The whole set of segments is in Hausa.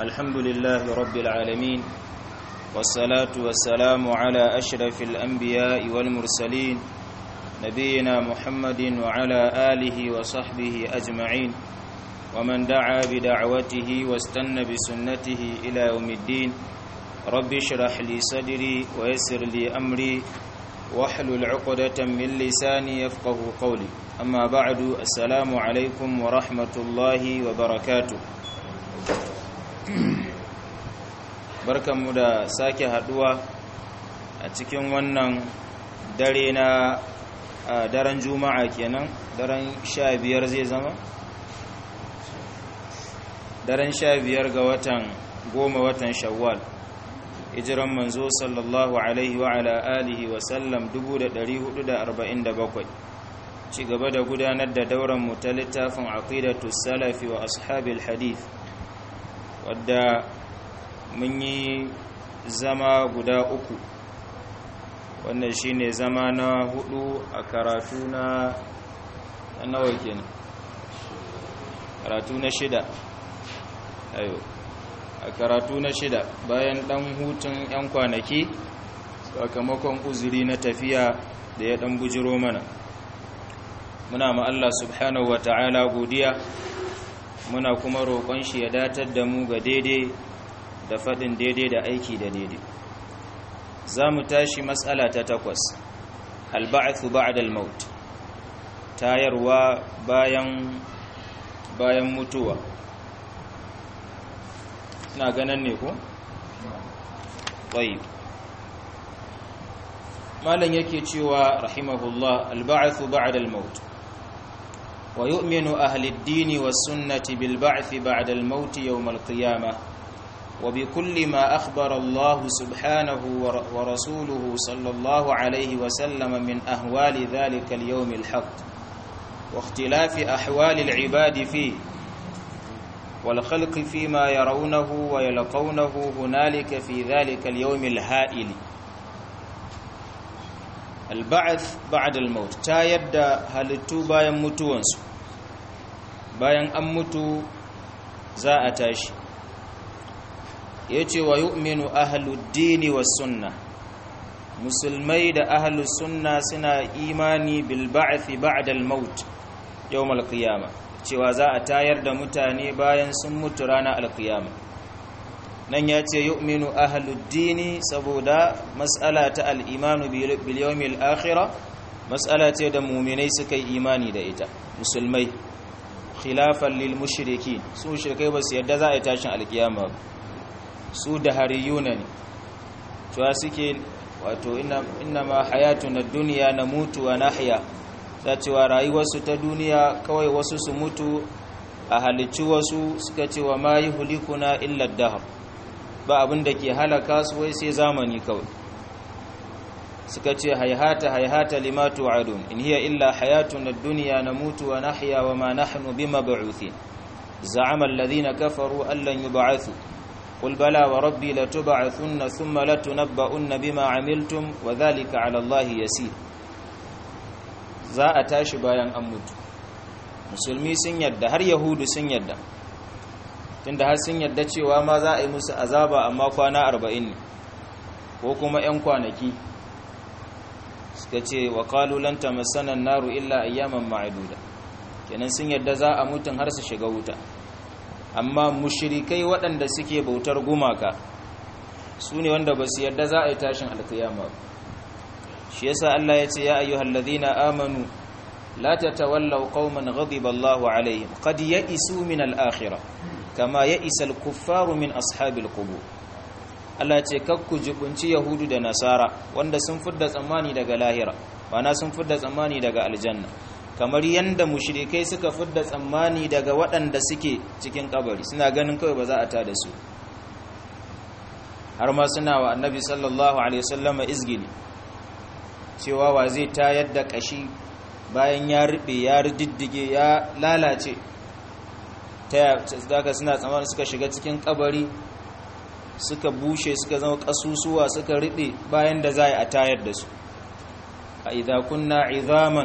الحمد لله رب العالمين والصلاة والسلام على أشرف الأنبياء والمرسلين نبينا محمد وعلى آله وصحبه أجمعين ومن دعا بدعوته واستنى بسنته إلى يوم الدين رب اشرح لي صدري ويسر لي أمري واحلل عقدة من لساني يفقه قولي أما بعد السلام عليكم ورحمة الله وبركاته barkanmu da sake haduwa a cikin wannan dare na daren juma'a kenan daren sha biyar zai zama daren sha biyar ga watan goma watan shawwal hijiran manzo sallallahu alaihi wa ala alihi wa sallam 1447 ci gaba da gudanar da dauran mu ta littafin aqidatu salafi wa ashabil hadith wadda mun yi zama guda uku wannan shine zama na hudu a karatu na nawa kenan karatu na shida ayo a karatu na shida bayan dan hutun yan kwanaki sakamakon uzuri na tafiya da ya dan bujiro mana muna ma Allah subhanahu wata'ala godiya muna kuma roƙon shi ya datar da mu ga daidai da faɗin daidai da aiki da daidai za mu tashi matsala ta takwas alba'athu ba'dal maut tayarwa bayan bayan mutuwa na ganin ne ko? ƙwayi malam yake cewa rahimahullah alba'athu ba'dal maut wa yu'minu ahli ad-din was-sunnati bil ba'thi ba'da al-maut yawm al-qiyamah وبكل ما أخبر الله سبحانه ورسوله صلى الله عليه وسلم من أهوال ذلك اليوم الحق واختلاف أحوال العباد فيه والخلق فيما يرونه ويلقونه هنالك في ذلك اليوم الهائل البعث بعد الموت تا يبدا halittu bayan mutuwansu bayan an mutu za a tashi yace wa yu'minu ahluddini was sunna musulmai da ahlus sunna suna imani bil ba'thi ba'da al maut yawm al qiyamah cewa za a tayar da mutane bayan sun mutu ranar al qiyamah nan yace yu'minu ahluddini saboda mas'ala ta al imanu bil yawmil akhirah mas'ala ce da mu'minai suka yi imani da ita musulmai khilafan lil mushrikin su mushrikai ba su yadda za a yi tashin al qiyamah su da hariyuna ne cewa suke wato ina ma hayatu na duniya na mutu wa nahya za cewa rayuwarsu ta duniya kawai wasu su mutu a halicci wasu suka cewa ma yi hulikuna illa dahar ba abin da ke halaka su wai sai zamani kawai suka ce haihata haihata limatu adun in hiya illa hayatu na duniya na mutu wa nahya wa ma nahnu bima ba'uthin za'ama alladhina kafaru allan yub'athu قل بلى وربي لتبعثن ثم لتنبؤن بما عملتم وذلك على الله يسير za a tashi bayan an mutu musulmi sun yadda har yahudu sun yadda tunda har sun yadda cewa ma za a yi musu azaba amma kwana arba'in ne ko kuma 'yan kwanaki suka ce wa kalulan tamassanan naru illa ayyaman ma'aduda kenan sun yadda za a mutun har su shiga wuta amma mushrikai waɗanda suke bautar gumaka su ne wanda ba su yarda za a yi tashin alkiyama shi yasa Allah ya ce ya ayyuhal ladhina amanu la tatawallaw qauman ghadiba Allahu alaihim qad ya'isu min al-akhirah kama ya'isa al-kuffaru min ashabil qubur Allah ya ce kakku jibunci yahudu da nasara wanda sun fidda tsammani daga lahira wana sun fidda tsammani daga aljanna kamar yadda mushrikai suka fidda tsammani daga waɗanda suke cikin kabari suna ganin kawai ba za a tada su har ma suna wa annabi sallallahu alaihi wasallam izgili cewa wa zai tayar da kashi bayan ya rube ya riddige ya lalace ta daga suna tsammani suka shiga cikin kabari suka bushe suka zama kasusuwa suka rube bayan da za a tayar da su a idza kunna izaman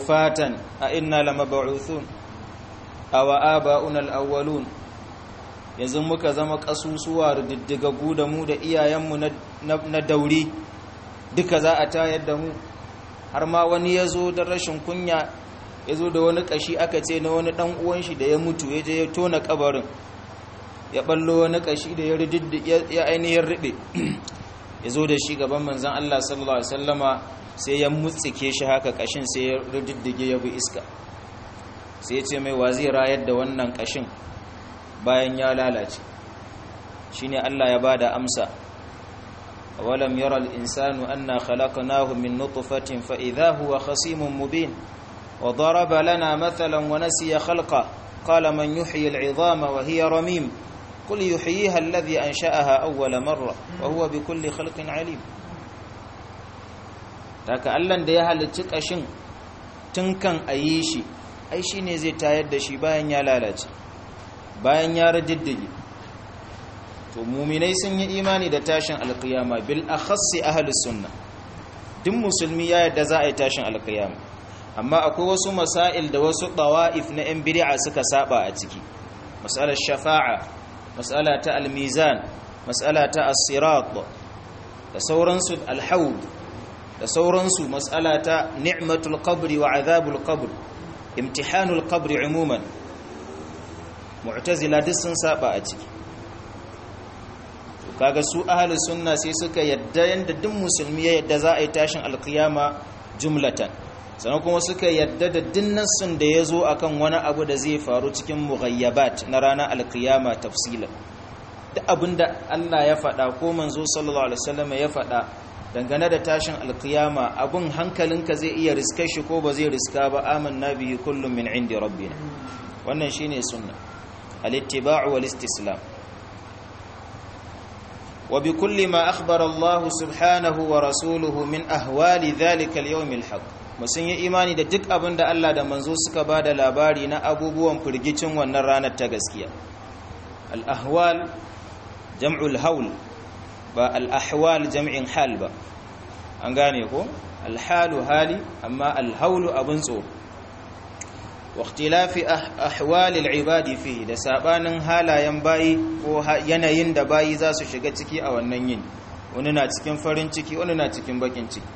ورفاتا أئنا لمبعوثون أو آباؤنا الأولون yanzu muka zama kasusuwa diddigaggu da mu da iyayenmu na dauri duka za a tayar da mu har ma wani ya zo da rashin kunya ya zo da wani kashi aka ce na wani dan uwan shi da ya mutu ya je ya tona kabarin ya ballo wani kashi da ya ainihin riɓe ya zo da shi gaban manzan Allah sallallahu Alaihi wasallama sai ya mutsike shi haka kashin sai ya riddige ya bi iska sai ya ce mai wazi rayar da wannan kashin bayan ya lalace shi ne Allah ya ba da amsa awalam yara al'insanu anna khalaqnahu min nutfatin fa idha huwa khasimun mubin wa daraba lana mathalan wa nasiya khalqa qala man yuhyi al'idhama wa hiya ramim قل يحييها الذي أنشأها أول مرة وهو بكل خلق عليم taka Allah da ya halicci kashin tun kan ayi shi ai shine zai tayar da shi bayan ya lalace bayan ya radiddige to muminai sun yi imani da tashin alkiyama bil akhassi ahlus sunna duk musulmi ya yarda za a yi tashin alkiyama amma akwai wasu masail da wasu dawa'if na yan bid'a suka saba a ciki masalar shafa'a mas'ala ta almizan mas'ala ta as-sirat da sauransu alhaud da sauransu mas'ala ta ni'matul qabri wa azabul qabr imtihanul qabri umuman mu'tazila duk sun saba a ciki kaga su ahlus sunna sai suka yadda yanda duk musulmi ya yadda za a yi tashin alkiyama jumlatan sannan kuma suka yadda da dinnan sun da ya zo akan wani abu da zai faru cikin mughayyabat na ranar alkiyama tafsilan duk abinda Allah ya faɗa ko manzo sallallahu alaihi wasallam ya faɗa dangane da tashin alkiyama abun hankalinka zai iya riskar shi ko ba zai riska ba amanna bihi kullum min indi rabbina wannan shine sunna al-ittiba'u wal istislam wa bi kulli ma akhbara Allah subhanahu wa rasuluhu min ahwali dhalika al-yawm al-haq musun yi imani da duk abin da Allah da manzo suka ba da labari na abubuwan firgicin wannan ranar ta gaskiya al-ahwal jam'ul haul ba al-ahwal jam'in hal ba an gane ko al-halu hali amma al-haulu abun tsoro wa ikhtilafi ahwal al-ibadi fi da sabanin halayen bayi ko yanayin da bayi za su shiga ciki a wannan yin wani na cikin farin ciki wani na cikin bakin ciki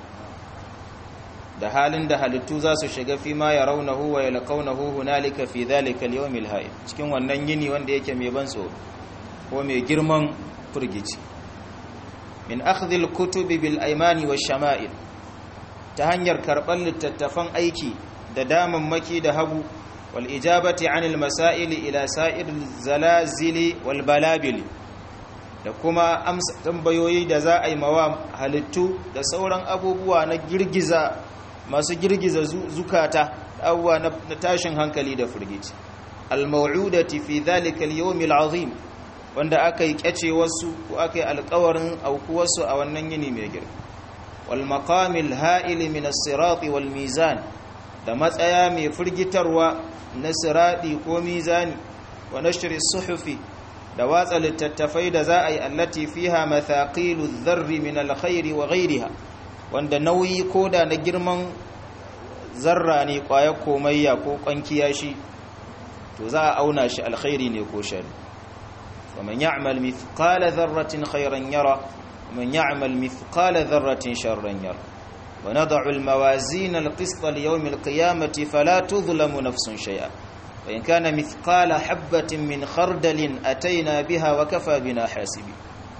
da halin da halittu za su shiga fi ma ya raunahu wa ya laƙaunahu hunalika fi zalika al-yawmil hayy cikin wannan yini wanda yake mai ban tsoro ko mai girman furgici min akhdhi al-kutubi bil aymani wash shama'il ta hanyar karban littattafan aiki da damammaki da hagu wal ijabati anil masail ila sa'ir zalazili wal balabili da kuma amsa tambayoyi da za a yi mawa halittu da sauran abubuwa na girgiza masu girgiza zukata abubuwa na tashin hankali da firgici al-maw'udati fi dhalika al-yawm al-azim wanda aka yi kyace wasu ko aka yi alƙawarin aukuwarsu a wannan yini mai girma wal maqamil ha'il min as-sirat wal mizan da matsaya mai firgitarwa na sirati ko mizani wa nashri suhufi da watsa littattafai da za a yi allati fiha mathaqilu dharri min alkhairi wa ghayriha wanda nauyi koda na girman zarra ne kwayar komayya ko kwankiya shi to za a auna shi alkhairi ne ko shari faman ya'mal mithqala dharratin khairan yara ومن يعمل مثقال ذرة شرا يره ونضع الموازين القسط ليوم القيامة فلا تظلم نفس شيئا وإن كان مثقال حبة من خردل أتينا بها وكفى بنا حاسبين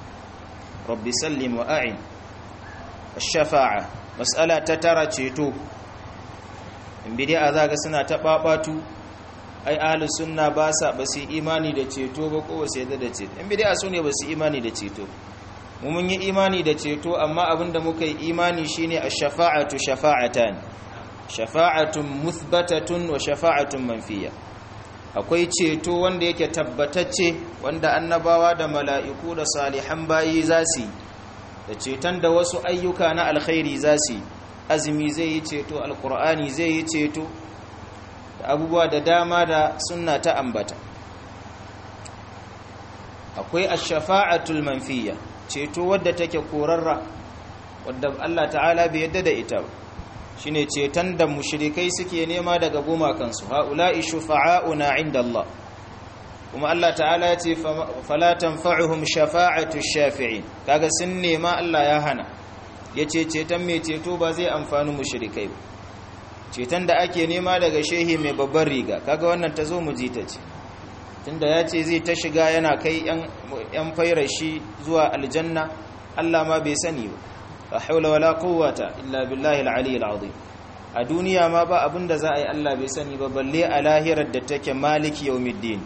رب سلم وأعن الشفاعة مسألة تترى تشيتو in bidi'a za ga suna taɓaɓatu ai ahli sunna ba sa ba su imani da ceto ba ko wasu yadda da ceto in bidi'a su ne ba su imani da ceto mu mun yi imani da ceto amma abinda muka yi imani shine ash-shafa'atu shafa'atan shafa'atun muthbatatun wa shafa'atun manfiya akwai ceto wanda yake tabbatacce wanda annabawa da mala'iku da salihan bayi za su da ceton da wasu ayyuka na alkhairi za su azumi zai yi ceto alkur'ani zai yi ceto da abubuwa da dama da sunna ta ambata akwai ash-shafa'atul manfiya ceto wadda take korarra wadda Allah ta'ala bai yadda da ita ba shine ceton da mushrikai suke nema daga gumakansu haula'i shufa'auna inda Allah kuma Allah ta'ala ya ce fala tanfa'uhum shafa'atu shafi'in kaga sun nema Allah ya hana yace ceton mai ceto ba zai amfani mushrikai ba ceton da ake nema daga shehi mai babbar riga kaga wannan ta zo mu ji ta ce tunda ya ce zai ta shiga yana kai yan fairashi zuwa aljanna Allah ma bai sani ba la haula wala quwwata illa billahi al-ali al-azim a duniya ma ba abinda za a yi Allah bai sani ba balle a lahirar da take maliki yawmiddin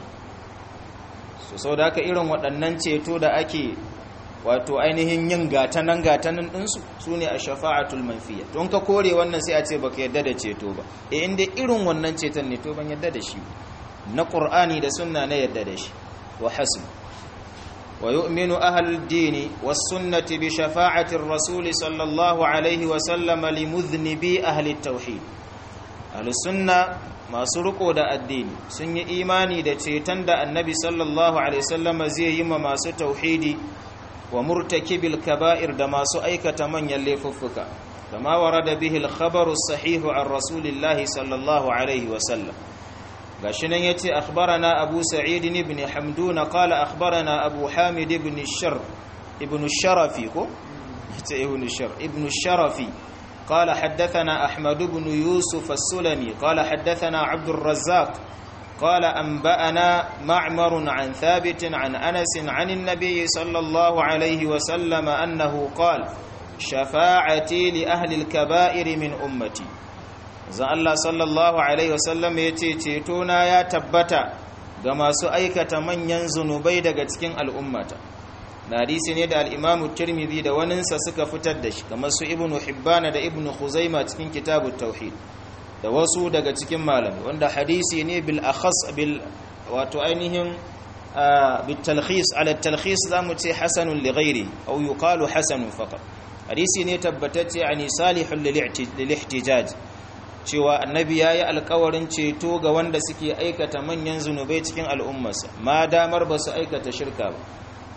so sau da haka irin waɗannan ceto da ake wato ainihin yin gatanan gatanan ɗinsu su ne a shafa'atul manfiya don ka kore wannan sai a ce baka yadda da ceto ba e inda irin wannan ceton ne to ban yadda da shi na ƙur'ani da sunna na yadda da shi wa hasu wa yu'minu ahlul dini was sunnati bi shafa'atir rasul sallallahu alaihi wa sallam li mudhnibi ahli tauhid ahlus sunna masu riko da addini sun yi imani da ceton da annabi sallallahu alaihi wasallam zai yi ma masu tauhidi wa murtakibil kaba'ir da masu aikata manyan laifuffuka kama warada bihi al-khabaru sahihu an rasulillahi sallallahu alaihi wasallam gashi nan yace akhbarana abu sa'id ibn hamdun qala akhbarana abu hamid ibn shar ibn sharafi ko yace ibn shar ibn sharafi قال حدثنا أحمد بن يوسف السلمي قال حدثنا عبد الرزاق قال أنبأنا معمر عن ثابت عن أنس عن النبي صلى الله عليه وسلم أنه قال شفاعتي لأهل الكبائر من أمتي زال الله صلى الله عليه وسلم يتيتونا يا تبتا كما سأيكة من ينزن بيدك تكين الأمة na hadisi ne da al'imamu tirmidhi da waninsa suka fitar da shi kamar su ibnu hibbana da ibnu khuzaima cikin kitabu tauhid da wasu daga cikin malami wanda hadisi ne bil akhas bil wato ainihin bil talkhis ala talkhis zamu ce hasanun li ghairi aw yuqalu hasanun faqat hadisi ne tabbatacce ani salihun lil ihtijaj cewa annabi yayi alƙawarin ceto ga wanda suke aikata manyan zunubai cikin al'ummarsa ma damar ba su aikata shirka ba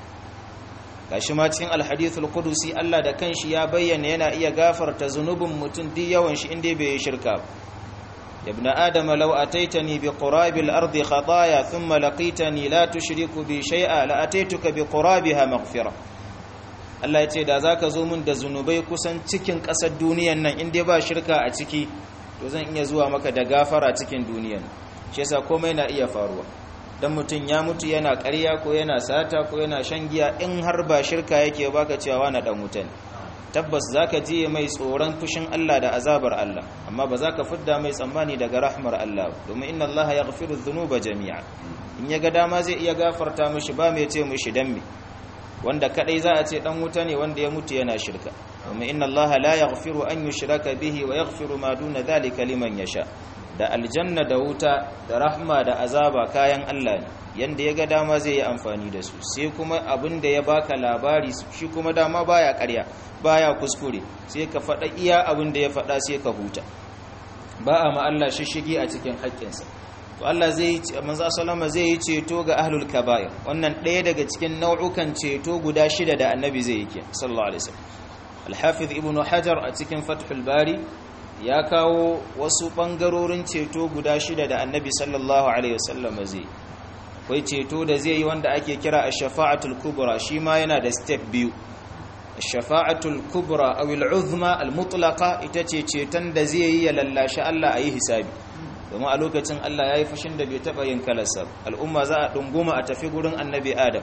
gashi ma cikin alhadithul qudusi Allah da kanshi ya bayyana yana iya gafarta zunubin mutum duk yawan shi inda bai yi shirka ba ibn adam law ataitani bi qurabil ardi khataaya thumma laqitani la tushriku bi shay'a la ataituka bi qurabiha maghfira Allah yace da zaka zo mun da zunubai kusan cikin kasar duniyan nan inda ba shirka a ciki to zan iya zuwa maka da gafara cikin duniyan shi yasa komai na iya faruwa dan mutum ya mutu yana ƙarya ko yana sata ko yana shan giya in har ba shirka yake baka cewa wani dan wuta ne tabbas zaka je mai tsoron fushin Allah da azabar Allah amma ba zaka fidda mai tsammani daga rahmar Allah domin inna Allah yaghfiru dhunuba jami'a in ya ga dama zai iya gafarta mishi ba mai ce mishi dan me wanda kadai za a ce dan wuta ne wanda ya mutu yana shirka domin inna Allah la yaghfiru an yushraka bihi wa yaghfiru ma duna dhalika liman yasha da aljanna da wuta da rahma da azaba kayan Allah ne yanda ya ga dama zai yi amfani da su sai kuma abin da ya baka labari shi kuma dama baya ƙarya baya kuskure sai ka faɗa iya abin da ya faɗa sai ka huta ba a ma Allah shishigi a cikin haƙƙinsa to Allah zai manzo sallama zai yi ceto ga ahlul kaba'ir wannan ɗaya daga cikin nau'ukan ceto guda shida da annabi zai yi ke sallallahu alaihi wasallam al-hafiz ibnu hajar a cikin fathul bari ya kawo wasu ɓangarorin ceto guda shida da annabi sallallahu alaihi wasallam zai akwai ceto da zai yi wanda ake kira a shafa'atul kubra shi ma yana da step biyu shafa'atul kubra aw al-uzma al-mutlaqa ita ce ceton da zai yi ya lallashi Allah a yi hisabi domin a lokacin Allah ya yi fushin da bai taɓa yin kalarsa al'umma za a ɗunguma a tafi gurin annabi adam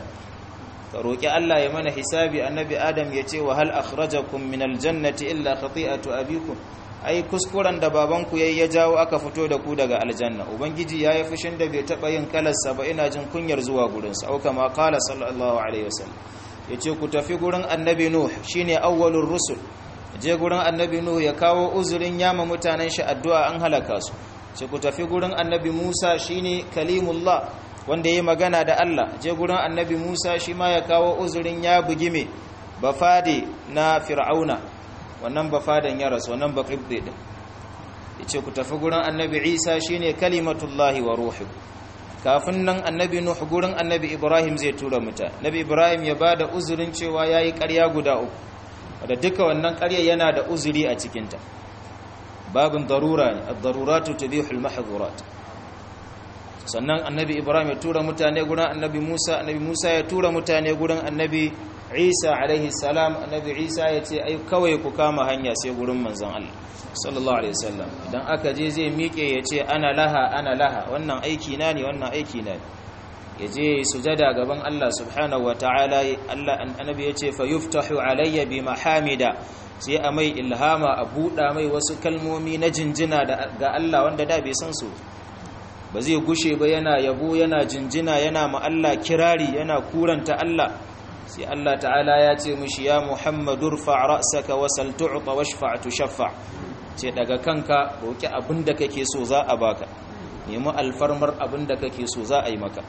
ka roƙi Allah ya mana hisabi annabi adam ya ce wa hal akhrajakum min aljannati illa khati'atu abikum ai kuskuren da babanku yayi ya jawo aka fito da ku daga aljanna ubangiji yayi fushin da bai taba yin kalarsa ba ina jin kunyar zuwa gurin sa au kama qala sallallahu alaihi wasallam yace ku tafi gurin annabi nuh shine awwalur rusul je gurin annabi nuh ya kawo uzurin yama mutanen shi addu'a an halaka su ce ku tafi gurin annabi musa shine kalimullah wanda yayi magana da Allah je gurin annabi musa shi ma ya kawo uzurin ya bugime bafade na fir'auna wannan ba fadan ya rasu wannan ba qibdi din yace ku tafi gurin annabi Isa shine kalimatullahi wa ruhu kafin nan annabi Nuh gurin annabi Ibrahim zai tura muta nabi Ibrahim ya bada uzurin cewa yayi ƙarya guda uku wanda duka wannan ƙarya yana da uzuri a cikin ta babin darura ne ad-daruratu tubihu al-mahdhurat sannan annabi ibrahim ya tura mutane gurin annabi musa annabi musa ya tura mutane gurin annabi isa alaihi salam annabi isa ya ce ai kawai ku kama hanya sai gurin manzon allah sallallahu alaihi wasallam idan aka je zai miƙe ya ce ana laha ana laha wannan aiki na ne wannan aiki na ne ya je sujada gaban allah subhanahu wa ta'ala allah annabi ya ce fa yuftahu alayya bi mahamida sai a mai ilhama a buɗa mai wasu kalmomi na jinjina ga allah wanda da bai san su ba zai gushe ba yana yabo yana jinjina yana ma Allah kirari yana kuranta Allah sai Allah ta'ala ya ce mishi ya Muhammadur fa ra'saka wasal tu'ta washfa' tushaffa ce daga kanka roki abinda kake so za a baka nemi alfarmar abinda kake so za a yi maka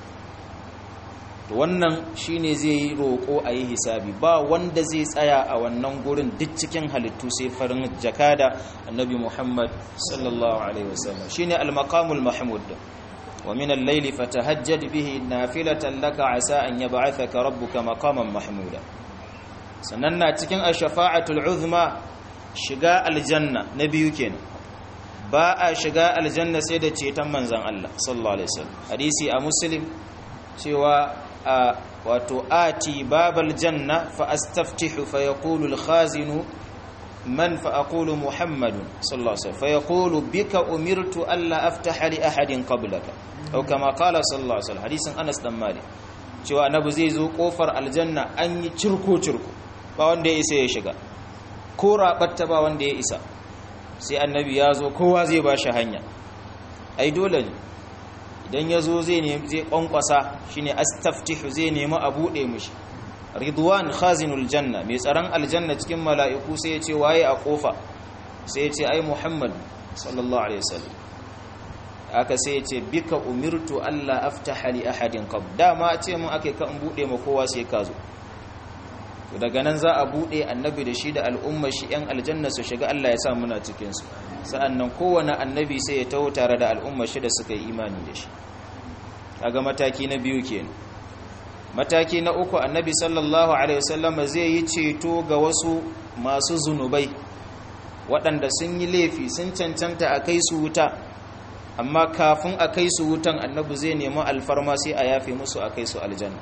to wannan shine zai yi roko a yi hisabi ba wanda zai tsaya a wannan gurin duk cikin halittu sai farin jakada annabi Muhammad sallallahu alaihi wasallam shine al-maqamul mahmud wa min al-layli fatahajjad bihi nafilatan laka asa an yab'athaka rabbuka maqaman mahmuda sannan na cikin ash-shafa'atul uzma shiga aljanna na biyu kenan ba a shiga aljanna sai da ceton manzon Allah sallallahu alaihi wasallam hadisi a muslim cewa wato ati babal janna fa astaftihu fa yaqulu al-khazinu man fa aqulu muhammadun sallallahu alaihi wasallam fa yaqulu bika umirtu alla aftaha li ahadin qablaka aw kama qala sallallahu alaihi wasallam hadisin Anas dan Malik cewa annabi zai zo kofar aljanna an yi cirko cirko ba wanda ya isa ya shiga ko rabatta ba wanda ya isa sai annabi ya zo kowa zai ba shi hanya ai dole ne idan ya zo zai nemi zai kwankwasa shine astaftihu zai nemi a buɗe mushi ridwan khazinul janna mai tsaron aljanna cikin mala'iku sai ya ce waye a kofa sai ya ce ai muhammad sallallahu alaihi wasallam aka sai ya ce bika umirtu alla aftaha li ahadin qab dama ce mun akai ka in buɗe ma kowa sai ka zo daga nan za a buɗe annabi da shi da al'ummar shi ‘yan aljanna su shiga Allah ya sa muna cikinsu sa'an nan kowane annabi sai ya taho tare da al'ummar shi da suka yi imani da shi kaga mataki na biyu kenan mataki na uku annabi sallallahu alaihi wasallama zai yi ceto ga wasu masu zunubai waɗanda sun yi laifi sun cancanta a kai su wuta amma kafin a kai su wutan annabi zai nemi alfarma sai a yafe musu a kai su aljanna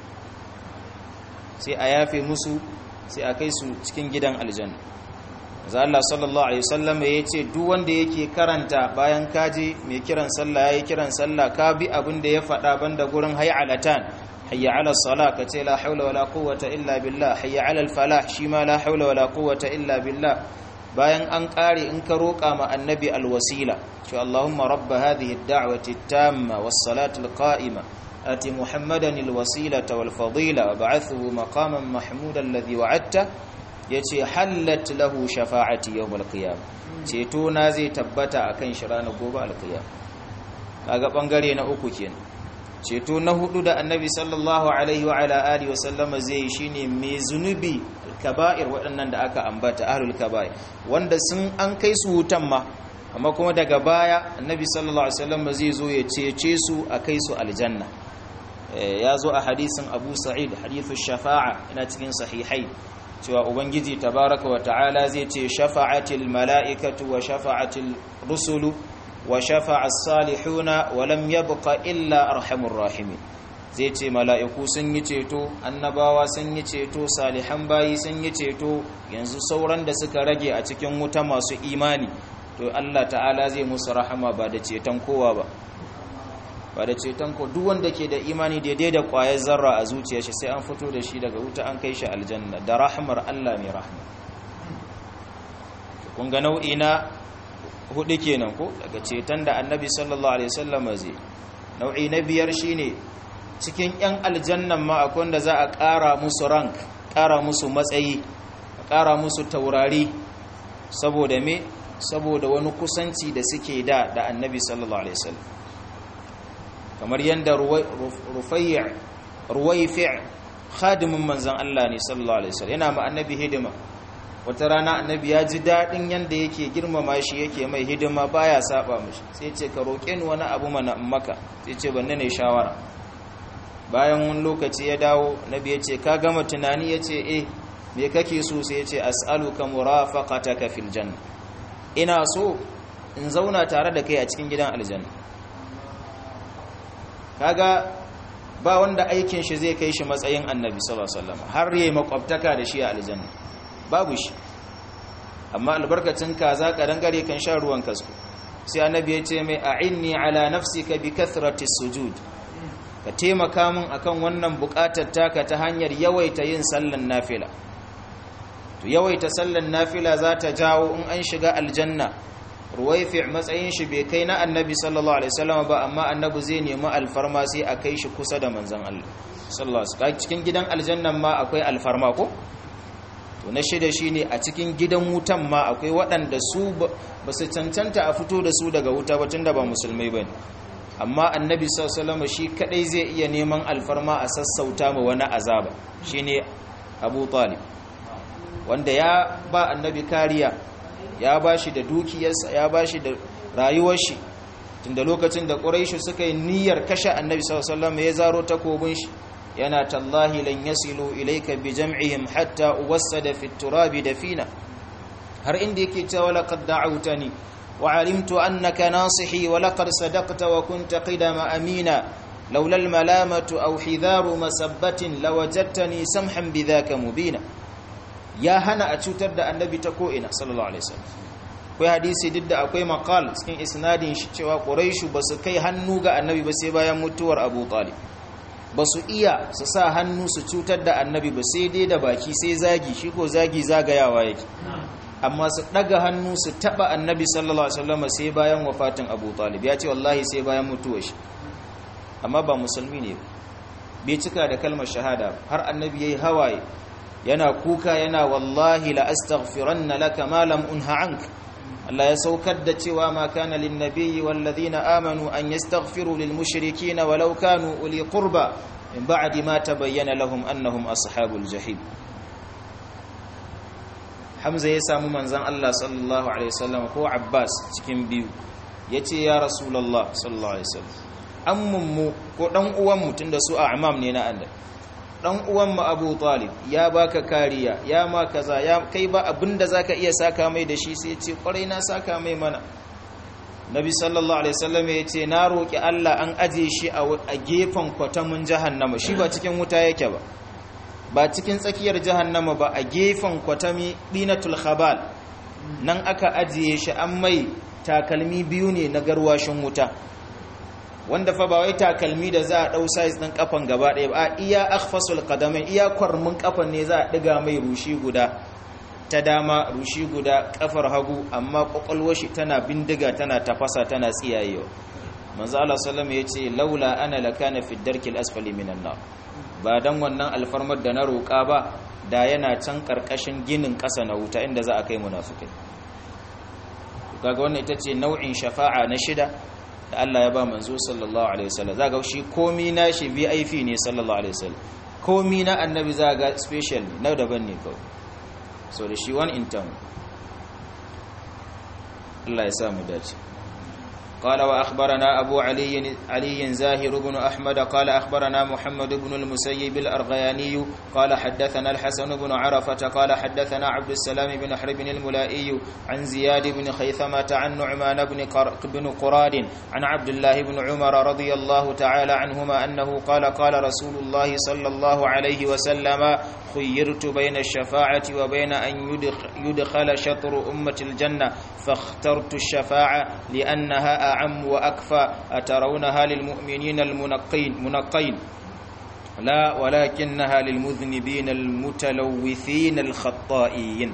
sai a yafe musu sai a kai su cikin gidan aljanna za Allah sallallahu alaihi wasallam ya ce duk wanda yake karanta bayan kaji mai kiran sallah yayi kiran sallah ka bi abin da ya faɗa banda gurin hay'alatan hayya ala salah ka ce la haula wala quwwata illa billah hayya ala al falah shi ma la haula wala quwwata illa billah bayan an kare in ka roƙa ma annabi alwasila ce Allahumma rabb hadhihi ad-da'wati at-tamma was-salati al-qa'ima ati muhammadan al-wasilata wal-fadila wab'athhu maqaman mahmudan alladhi wa'adta yace hallat lahu shafa'ati yawm al-qiyam ceto na zai tabbata akan shi ranar gobe al-qiyam kaga bangare na uku kenan ceto na hudu da annabi sallallahu alaihi wa ala alihi wasallama zai yi shine mai zunubi kaba'ir waɗannan da aka ambata ahlul kaba'ir wanda sun an kai su wutan ma amma kuma daga baya annabi sallallahu alaihi wasallama zai zo ya cece su a kai su aljanna ya zo a hadisin abu sa'id hadithu shafa'a ina cikin sahihai cewa ubangiji tabaraka wa ta'ala zai ce shafa'atil mala'ikatu wa shafa'atil rusulu wa shafa'a salihuna wa lam yabqa illa arhamur rahimin zai ce mala'iku sun yi ceto annabawa sun yi ceto salihan bayi sun yi ceto yanzu sauran da suka rage a cikin wuta masu imani to Allah ta'ala zai musu rahama ba da ceton kowa ba ba da ceton ko duk wanda ke da imani daidai da ƙwayar zarra a zuciya shi sai an fito da shi daga wuta an kai shi aljanna da rahmar Allah mai rahma kun ga nau'i na hudu kenan ko daga ceton da annabi sallallahu alaihi wasallam zai nau'i na biyar shine cikin yan aljannan ma akwai wanda za a ƙara musu rank ƙara musu matsayi a ƙara musu taurari saboda me saboda wani kusanci da suke da da annabi sallallahu alaihi wasallam kamar yadda ruwaifi' khadimin manzan Allah ne sallallahu alaihi wasallam yana ma annabi hidima wata rana annabi ya ji daɗin yadda yake girmama shi yake mai hidima baya saba mishi sai ce ka roƙe ni wani abu mana in maka sai ce banne ne shawara bayan wani lokaci ya dawo nabi ya ce ka gama tunani ya ce eh me kake so sai ya ce as'aluka murafaqataka fil janna ina so in zauna tare da kai a cikin gidan aljanna kaga ba wanda aikin shi zai kai shi matsayin annabi sallallahu alaihi wasallam har yayi makwabtaka da shi a aljanna babu shi amma albarkacin kaza kadan gare kan sha ruwan kasko sai annabi ya ce mai a'inni ala nafsika bi kathrati sujud ka taimaka min akan wannan bukatar taka ta hanyar yawaita yin sallan nafila to yawaita sallan nafila za ta jawo in an shiga aljanna ruwaifi matsayin shi bai kai na annabi sallallahu alaihi wasallam ba amma annabi zai nemi alfarma sai a kai shi kusa da manzon Allah sallallahu alaihi wasallam cikin gidan aljannan ma akwai alfarma ko to na shida shine a cikin gidan wutan ma akwai waɗanda su ba su cancanta a fito da su daga wuta ba tunda ba musulmai bane amma annabi sallallahu alaihi wasallam shi kadai zai iya neman alfarma a sassauta ma wani azaba shine Abu Talib wanda ya ba annabi kariya ya ba shi da dukiyarsa ya ba shi da rayuwar shi tunda lokacin da ƙuraishu suka yi niyyar kashe annabi sallallahu ya zaro takobin shi yana tallahi lan yasilu ilayka bi jam'ihim hatta uwassada fi turabi dafina har inda yake cewa laqad da'awtani wa alimtu annaka nasihi wa laqad sadaqta wa kunta qidama amina laula al malamatu aw hidharu masabbatin lawajadtani samhan bidhaka mubina ya hana a cutar da annabi ta ko'ina sallallahu alaihi wasallam akwai hadisi duk da akwai maqal cikin isnadin shi cewa quraishu basu kai hannu ga annabi ba sai bayan mutuwar abu talib basu iya su sa hannu su cutar da annabi ba sai dai da baki sai zagi shi ko zagi zagayawa yake amma su daga hannu su taba annabi sallallahu alaihi wasallam sai bayan wafatin abu talib ya ce wallahi sai bayan mutuwar shi amma ba musulmi ne bai cika da kalmar shahada har annabi yayi hawaye yana kuka yana wallahi la astaghfiranna laka ma lam unha ank Allah ya saukar da cewa ma kana lin nabiyyi wal ladina amanu an yastaghfiru lil mushrikeena walau kanu uli qurba min ba'di ma tabayyana lahum annahum ashabul jahim Hamza ya samu manzon Allah sallallahu alaihi wasallam ko Abbas cikin biyu yace ya rasulullah sallallahu alaihi wasallam ammun mu ko dan uwan mu tunda su a'mam ne na annabi dan uwan mu Abu Talib ya baka kariya ya ma kaza ya kai ba abinda zaka iya saka mai da shi sai ya ce kwarai na saka mai mana Nabi sallallahu alaihi wasallam ya ce na roki Allah an aje shi a gefen kwatamin jahannama shi ba cikin wuta yake ba ba cikin tsakiyar jahannama ba a gefen kwatami dinatul khabal nan aka ajiye shi an mai takalmi biyu ne na garwashin wuta wanda fa ba wai takalmi da za a dau size din kafan gaba ɗaya ba iya akhfasul qadamain iya kwarmin kafan ne za a diga mai rushi guda ta dama rushi guda kafar hagu amma kwakwalwar shi tana bindiga tana tafasa tana tsiyayewa manzo Allah sallallahu alaihi yace laula ana lakana fi darkil asfali minan nar ba dan wannan alfarmar da na roƙa ba da yana can karkashin ginin ƙasa na wuta inda za a kai munafikai kaga wannan ita ce nau'in shafa'a na shida da Allah ya ba manzo sallallahu alaihi wasallam zaga shi komi na shi VIP ne sallallahu alaihi wasallam komi na annabi zaga special ne na daban ne kawai so da shi one in town Allah ya sa mu dace قال وأخبرنا أبو علي علي زاهر بن أحمد قال أخبرنا محمد بن المسيب الأرغياني قال حدثنا الحسن بن عرفة قال حدثنا عبد السلام بن حرب الملائي عن زياد بن خيثمة عن نعمان بن, بن قراد عن عبد الله بن عمر رضي الله تعالى عنهما أنه قال قال رسول الله صلى الله عليه وسلم خيرت بين الشفاعة وبين أن يدخل, يدخل شطر أمة الجنة فاخترت الشفاعة لأنها أعم وأكفى أترونها للمؤمنين المنقين منقين لا ولكنها للمذنبين المتلوثين الخطائين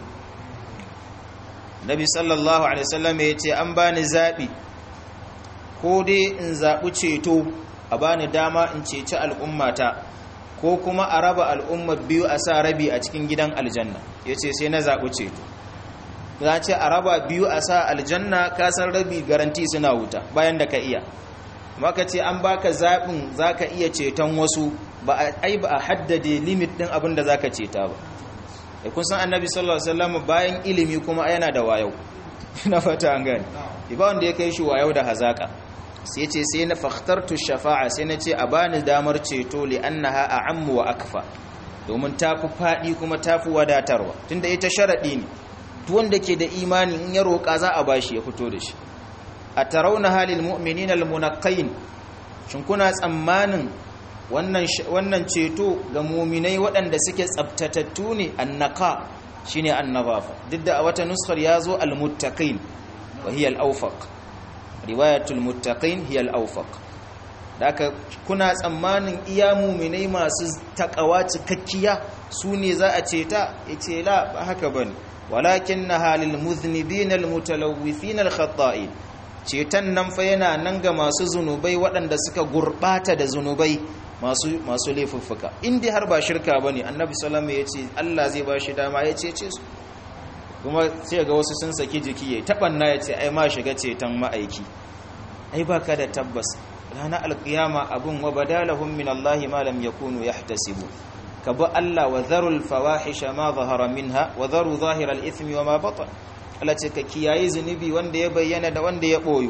Nabi sallallahu alaihi wasallam ya ce an bani zabi ko dai in zabi ceto a bani dama in ceci al'ummata ko kuma a raba al'ummar biyu a sa rabi a cikin gidan aljanna yace sai na zabi ceto za ce a raba biyu a sa aljanna kasar rabi garanti suna wuta bayan da ka iya maka ce an baka zaɓin za ka iya ceton wasu ba a ai ba a haddade limit ɗin abin da za ka ceta ba da kun san annabi sallallahu alaihi wasallam bayan ilimi kuma yana da wayau na fata an gani ba wanda ya kai shi wayau da hazaka sai ce sai na fakhtartu shafa'a sai na ce a bani damar ceto li annaha a'ammu wa akfa domin tafi faɗi kuma tafi wadatarwa tunda ita sharaɗi ne wanda ke da imani in ya roƙa za a bashi ya fito da shi a tarauna halil mu'minin almunaqqin shin kuna tsammanin wannan wannan ceto ga muminai waɗanda suke tsabtatattu ne annaka shine annabafa duk da a wata nuskar yazo almuttaqin wa hiya al-awfaq riwayatul muttaqin hiya al-awfaq daka kuna tsammanin iya muminai masu takawa cikakkiya su ne za a ceta yace la ba haka bane walakinnaha lil muznibin al mutalawwifin al khata'in cetan nan fa yana nan ga masu zunubai waɗanda suka gurbata da zunubai masu masu laifuffuka inda har ba shirka bane annabi sallallahu alaihi wasallam yace Allah zai ba shi dama ya cece su kuma sai ga wasu sun saki jiki yayi tabanna yace ai ma shiga cetan ma'aiki ai baka da tabbas ranar alkiyama abun wa badalahum min Allah ma lam yakunu yahtasibu ka bi Allah wa zarul fawahisha ma zahara minha wa zaru zahiral ithmi wa ma batan Allah ce ka kiyaye zunubi wanda ya bayyana da wanda ya boyo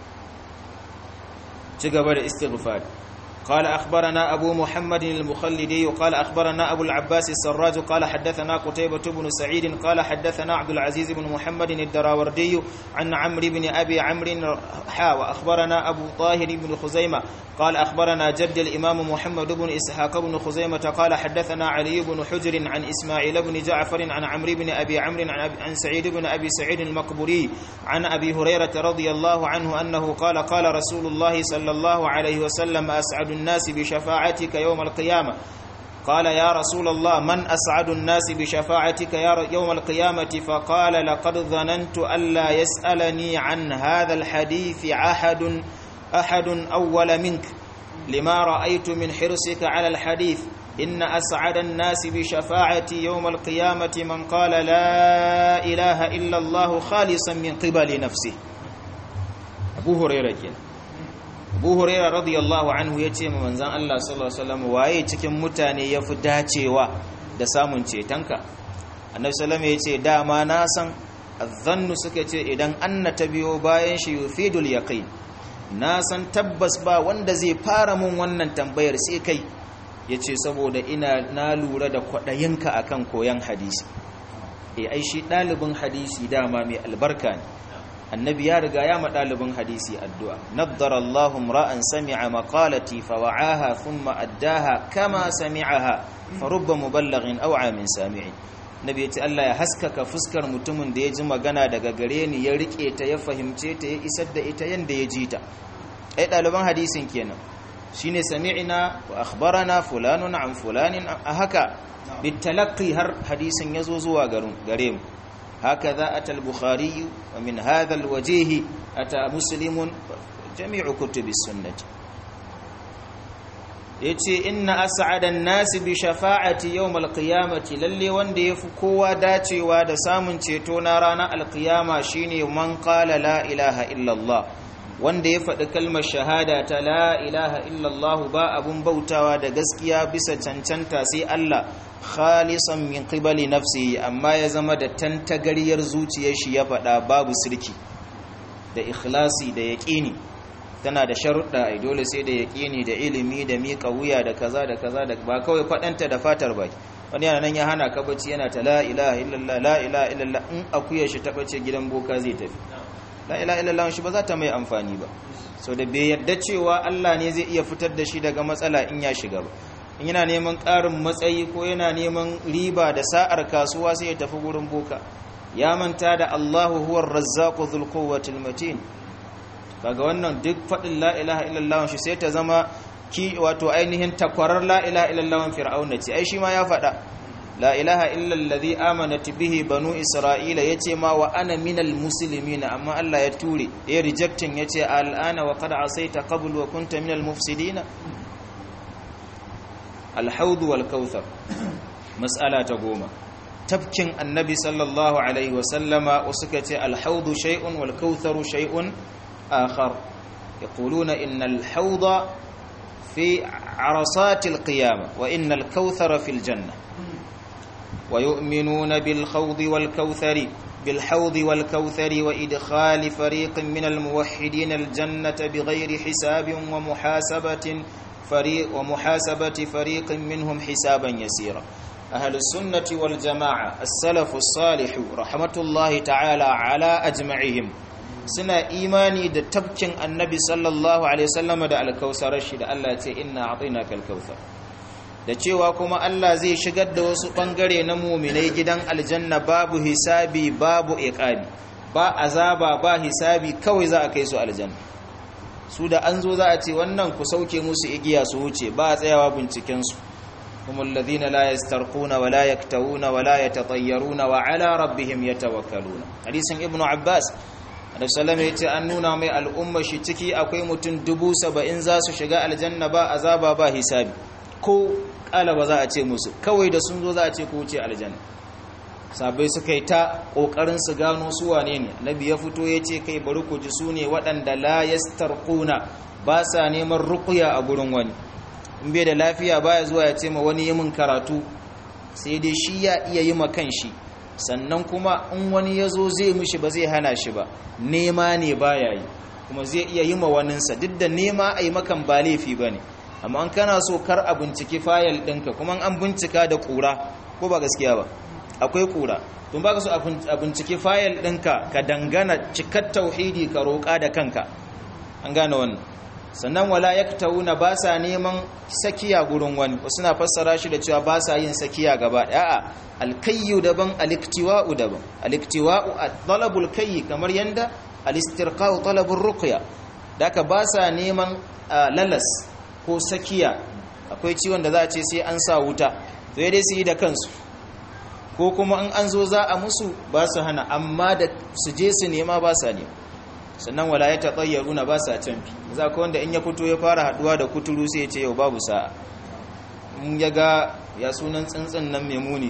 ci gaba da istighfar قال أخبرنا أبو محمد المخلدي قال أخبرنا أبو العباس السراج قال حدثنا قتيبة بن سعيد قال حدثنا عبد العزيز بن محمد الدراوردي عن عمرو بن أبي عمرو حا وأخبرنا أبو طاهر بن خزيمة قال أخبرنا جد الإمام محمد بن إسحاق بن خزيمة قال حدثنا علي بن حجر عن إسماعيل بن جعفر عن عمرو بن أبي عمرو عن, عن سعيد بن أبي سعيد المقبوري عن أبي هريرة رضي الله عنه أنه قال قال رسول الله صلى الله عليه وسلم أسعد الناس بشفاعتك يوم القيامة قال يا رسول الله من أسعد الناس بشفاعتك يوم القيامة فقال لقد ظننت ألا يسألني عن هذا الحديث أحد أحد أول منك لما رأيت من حرصك على الحديث إن أسعد الناس بشفاعتي يوم القيامة من قال لا إله إلا الله خالصا من قبل نفسه أبو هريرة كنا abu huraira radiyallahu anhu ya ce ma manzan Allah sallallahu alaihi wasallam waye cikin mutane ya fi dacewa da samun cetonka annabi sallallahu ya ce dama na san azzannu suka ce idan anna ta biyo bayan shi yufidul yaqin na san tabbas ba wanda zai fara mun wannan tambayar sai kai yace saboda ina na lura da kwadayinka akan koyan hadisi eh ai shi dalibin hadisi dama mai albarka ne annabi ya riga ya ɗalibin hadisi addu'a naddara Allahum ra'an sami'a maqalati fa wa'aha thumma addaha kama sami'aha fa rubba muballighin aw amin sami'in nabi ya ce Allah ya haskaka fuskar mutumin da ya ji magana daga gare ni ya rike ta ya fahimce ta ya isar da ita yanda ya ji ta ai ɗaliban hadisin kenan shine sami'na wa akhbarana fulanun an fulanin a haka bitalaqi har hadisin yazo zuwa gare mu هكذا أتى البخاري ومن هذا الوجيه أتى مسلم جميع كتب السنة yace inna as'adan nasi bi shafa'ati yawm alqiyamati lalle wanda yafi kowa dacewa da samun ceto na ranar alqiyama shine man qala la ilaha illa Allah wanda ya faɗi kalmar shahada ta la ilaha illa Allah ba abun bautawa da gaskiya bisa cancanta sai Allah khalisan min qibali nafsihi amma ya zama da tantagariyar zuciyar shi ya faɗa babu sirki da ikhlasi da yaqini tana da sharuɗa ai dole sai da yaqini da ilimi da miƙa wuya da kaza da kaza da ba kawai faɗanta da fatar baki wani yana nan ya hana ka bacci yana ta la ilaha illallah la ilaha illallah in akuya shi ta bace gidan boka zai tafi la ilaha illallah shi ba za ta mai amfani ba so da bai yarda cewa Allah ne zai iya fitar da shi daga matsala in ya shiga ba in yana neman ƙarin matsayi ko yana neman riba da sa'ar kasuwa sai ya tafi gurin boka ya manta da Allahu huwar razzaqu dhul quwwatil matin kaga wannan duk fadin la ilaha illallah shi sai ta zama ki wato ainihin takwarar la ilaha illallah fir'auna ce ai shi ma ya faɗa la ilaha illa allazi amanat bihi banu isra'ila yace ma wa ana minal muslimin amma Allah ya ture ya rejecting yace al'ana wa qad asaita qabl wa kunta minal mufsidin al-hawd wal kautsar mas'ala ta goma tafkin annabi sallallahu alaihi wa sallama suka ce al-hawd shay'un wal kautharu shay'un akhar yaquluna innal hawda fi عرصات القيامة وإن الكوثر في الجنة ويؤمنون بالخوض والكوثر بالحوض والكوثر وإدخال فريق من الموحدين الجنة بغير حساب ومحاسبة فريق ومحاسبة فريق منهم حسابا يسيرا أهل السنة والجماعة السلف الصالح رحمة الله تعالى على أجمعهم suna imani da tafkin annabi sallallahu alaihi wasallam da alkausarar shi da Allah ya ce inna a'tainaka alkausar da cewa kuma Allah zai shigar da wasu bangare na mu'minai gidan aljanna babu hisabi babu iqabi ba azaba ba hisabi kawai za a kai su aljanna su da an zo za a ce wannan ku sauke musu igiya su wuce ba a tsayawa binciken su هم الذين لا يسترقون ولا يكتوون ولا يتطيرون وعلى ربهم يتوكلون حديث ابن عباس Annabi sallallahu alaihi wasallam an nuna mai al'umma shi ciki akwai mutum dubu saba'in za su shiga aljanna ba azaba ba hisabi ko kala ba za a ce musu kawai da sun zo za a ce ku wuce aljanna sabai suka yi ta kokarin su gano su wane ne Annabi ya fito ya ce kai bari ku ji su ne waɗanda la yastarquna ba sa neman ruqya a gurin wani in bai da lafiya baya zuwa ya ce ma wani yi min karatu sai dai shi ya iya yi ma kanshi sannan kuma in wani ya zo zai mishi ba zai hana shi ba nema ne baya yi kuma zai iya yi ma waninsa duk da nema a yi makan ba laifi ba ne amma an kana so kar a binciki fayil ɗinka kuma an bincika da ƙura ko ba gaskiya ba akwai ƙura tun ba ka so a binciki fayil ɗinka ka dangana cikar tauhidi ka roƙa da kanka an gane wannan sannan wala yaktawuna ba sa neman sakiya gurin wani wasu na fassara shi da cewa ba sa yin sakiya gaba a'a alkayyu daban aliktiwa'u daban aliktiwa'u talabul kayyi kamar yanda alistirqa'u talabur ruqya daka ba sa neman lalas ko sakiya akwai ciwon da za a ce sai an sa wuta to dai su yi da kansu ko kuma in an zo za a musu ba su hana amma da su je su nema ba sa nema sannan wala ya taɓayyaruna ba sa canfi za ka wanda in ya fito ya fara haɗuwa da kuturu sai ya ce yau babu sa'a in ya ga ya sunan tsintsin nan mai muni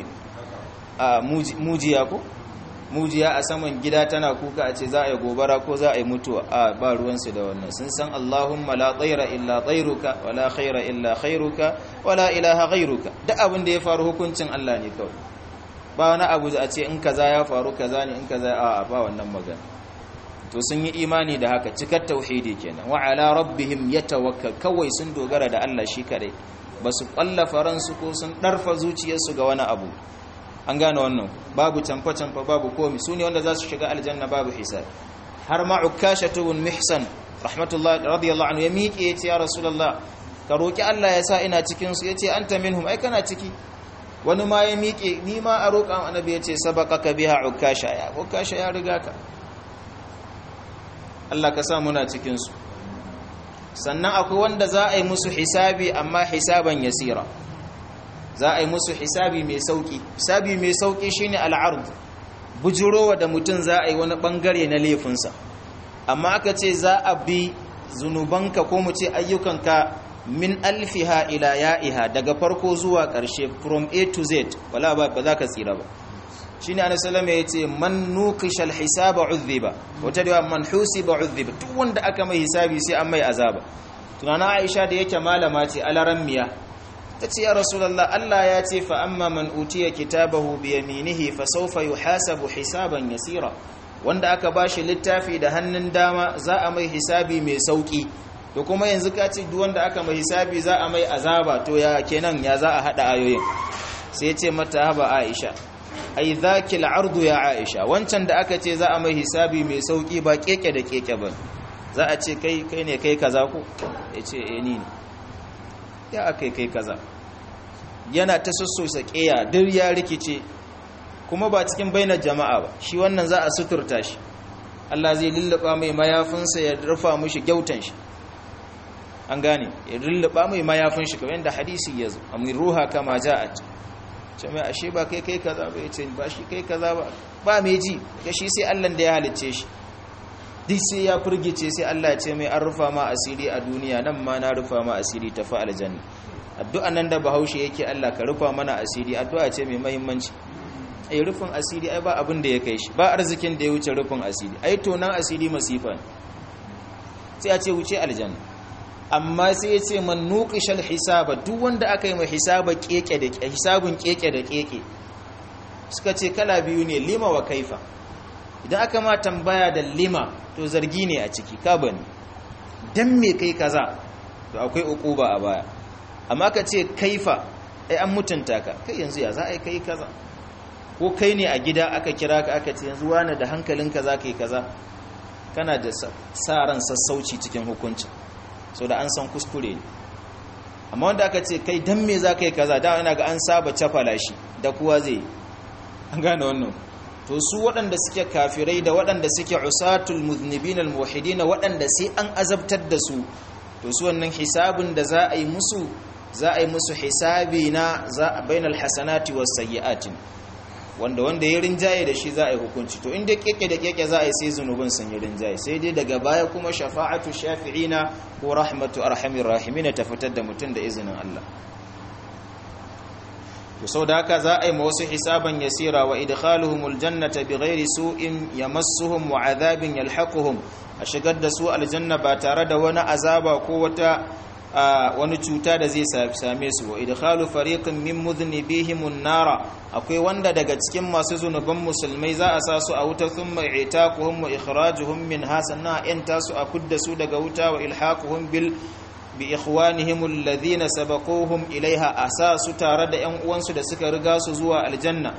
a mujiya ko mujiya a saman gida tana kuka a ce za a yi gobara ko za a yi mutuwa a ba ruwansu da wannan sun san allahumma la tsaira illa tsairuka wala khaira illa khairuka wala ilaha ghairuka duk abin da ya faru hukuncin allah ne kawai ba wani abu a ce in kaza ya faru kaza ne in kaza a ba wannan magana to sun yi imani da haka cikar tauhidi kenan wa ala rabbihim yatawakkal kawai sun dogara da Allah shi kadai basu kwallafa ransu ko sun darfa zuciyarsu ga wani abu an gane wannan babu canfa canfa babu komi su ne wanda za su shiga aljanna babu hisab har ma ukashatu bin mihsan rahmatullahi radiyallahu anhu ya miƙe yace ya rasulullah ka roki Allah ya sa ina cikin su yace anta minhum ai kana ciki wani ma ya miƙe ni ma a roƙa annabi yace sabaqaka biha ukasha ya ukasha ya riga ka Allah ka sa muna cikinsu sannan akwai wanda za a yi musu hisabi amma hisaban yasira za a yi musu hisabi mai sauki hisabi mai sauki shine al'ard bujurowa da mutum za a yi wani bangare na laifinsa amma aka ce za a bi zunubanka ko mu ce ayyukanka min alfiha ila ya'iha daga farko zuwa ƙarshe from a to z wala ba za ka tsira ba shine annabi sallallahu alaihi wasallam yace man nuqishal hisaba udhiba wata da man husiba udhiba duk wanda aka mai hisabi sai an mai azaba tunana Aisha da yake malama ce alarammiya tace ya rasulullah Allah ya ce fa amma man utiya kitabahu bi yaminihi fa sawfa yuhasabu hisaban yasira wanda aka bashi littafi da hannun dama za a mai hisabi mai sauki to kuma yanzu ka ce duk wanda aka mai hisabi za a mai azaba to ya kenan ya za a hada ayoyin sai ya ce mata haba Aisha ai zaki al'ardu ya aisha wancan da aka ce za a mai hisabi mai sauki ba keke da keke ba za a ce kai kai ne kai kaza ko ya ce eh ni ne ya akai kai kaza yana ta sassosa keya duk ya rikice kuma ba cikin bainar jama'a ba shi wannan za a suturta shi Allah zai lullaba mai mayafinsa ya rufa mishi gyautan shi an gane ya lullaba mai mayafin shi kamar yadda hadisi ya zo amin ruha kama ja'at ce mai ashe ba kai kai kaza ba ya ce ba shi kai kaza ba ba mai ji ya shi sai Allah da ya halicce shi duk sai ya furgice sai Allah ya ce mai an rufa ma asiri a duniya nan ma na rufa ma asiri ta fa aljanna addu'a nan da bahaushe yake Allah ka rufa mana asiri addu'a ce mai muhimmanci ai rufin asiri ai ba abin da ya kai shi ba arzikin da ya wuce rufin asiri ai tonan asiri masifa ne sai a ce wuce aljanna amma sai ya ce man nuqishal hisaba duk wanda aka yi mai hisaba keke da hisabun keke da keke suka ce kala biyu ne lima wa kaifa idan aka ma tambaya da lima to zargi ne a ciki ka bani dan me kai kaza to akwai ukuba a baya amma ka ce kaifa ai an mutunta ka kai yanzu ya za a yi kai kaza ko kai ne a gida aka kira ka aka ce yanzu wani da hankalinka za ka yi kaza kana da sa ran sassauci cikin hukuncin so da an san kuskure ne amma wanda aka ce kai dan me za ka yi kaza da ina ga an saba cafala shi da kuwa zai an gane wannan to su waɗanda suke kafirai da waɗanda suke usatul muznibin almuwahhidin waɗanda sai an azabtar da su to su wannan hisabin da za a yi musu za a yi musu hisabi na za a bainal hasanati was sayyi'ati wanda wanda ya rinjaye da shi za a yi hukunci to inda keke da keke za a yi sai zunubin sun yi rinjaye sai dai daga baya kuma shafa'atu shafi'ina ko rahmatu arhamir rahimin ta fitar da mutum da izinin Allah to sau da haka za a yi ma wasu hisaban yasira wa idkhaluhumul jannata bighairi su'in yamassuhum wa adhabin yalhaquhum a shigar da su aljanna ba tare da wani azaba ko wata wani cuta da zai same su wa idkhalu fariqin min mudhnibihim an-nara akwai wanda daga cikin masu zunuban musulmai za a sa su a wuta thumma i'taquhum wa ikhrajuhum minha sannan in tasu a kudda su daga wuta wa ilhaquhum bil bi ikhwanihim alladhina sabaquhum ilaiha asasu tare da yan uwansu da suka riga su zuwa aljanna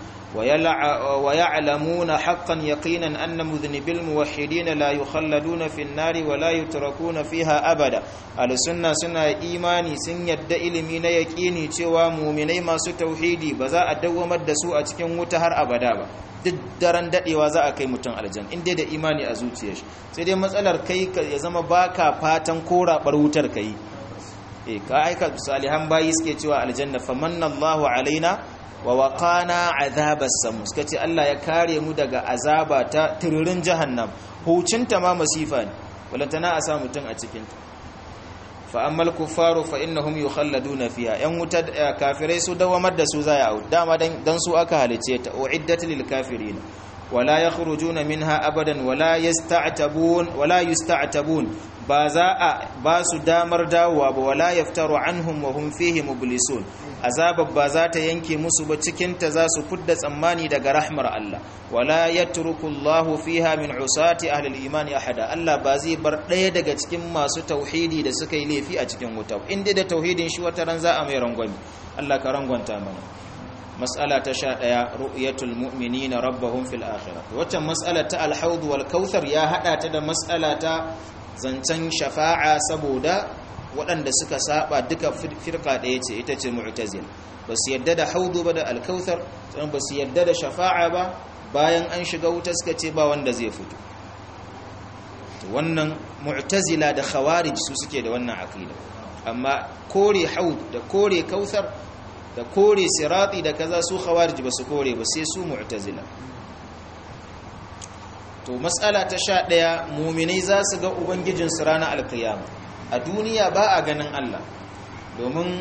wa ya'lamuna haqqan yaqinan anna mudhnibil muwahhidin la yukhalladuna fin nari wa la yutrakuna fiha abada al-sunna suna imani sun yadda ilimi na yaqini cewa mu'minai masu tauhidi ba za a dawwamar da su a cikin wuta har abada ba duk daren dadewa za a kai mutum aljanna inda da imani a zuciyar shi sai dai matsalar kai ya zama baka fatan korabar wutar kai eh ka aika salihan bayi suke cewa aljanna famanna Allahu alaina wa waqana azabas samu suka ce Allah ya kare mu daga azaba ta tururin jahannam hucinta ma masifa ne walantana a sa mutum a cikin ta fa ammal kuffaru fa innahum yukhalladuna fiha yan wuta kafirai su dawamar da su za ya dama dan su aka halice ta uiddat lil kafirin wala yakhrujuna minha abadan wala yasta'tabun wala yusta'tabun ba za a ba su damar dawowa ba wala yaftaru anhum wa hum fihi mublisun azabar ba za ta yanke musu ba cikin ta za su fudda tsammani daga rahmar Allah wala yatruku Allahu fiha min usati ahli al-iman ahada Allah ba zai bar ɗaya daga cikin masu tauhidi da suka yi laifi a cikin wuta inda da tauhidin shi wata ran za a mai rangwami Allah ka rangwanta mana mas'ala ta sha ɗaya ru'yatul mu'minina rabbahum fil akhirah wacce mas'ala ta al-hawd wal kauthar ya hada ta da mas'ala ta zancen shafa'a saboda waɗanda suka saba duka firka ɗaya ce ita ce mu'tazil ba su yadda da haudu ba da alkautar sannan ba su yadda da shafa'a ba bayan an shiga wuta suka ce ba wanda zai fito wannan mu'tazila da khawarij su suke da wannan aqida amma kore haud da kore kautar da kore sirati da kaza su khawarij ba su kore ba sai su mu'tazila to matsala ta sha ɗaya muminai za su ga ubangijinsu ranar alkiyama a duniya ba a ganin Allah domin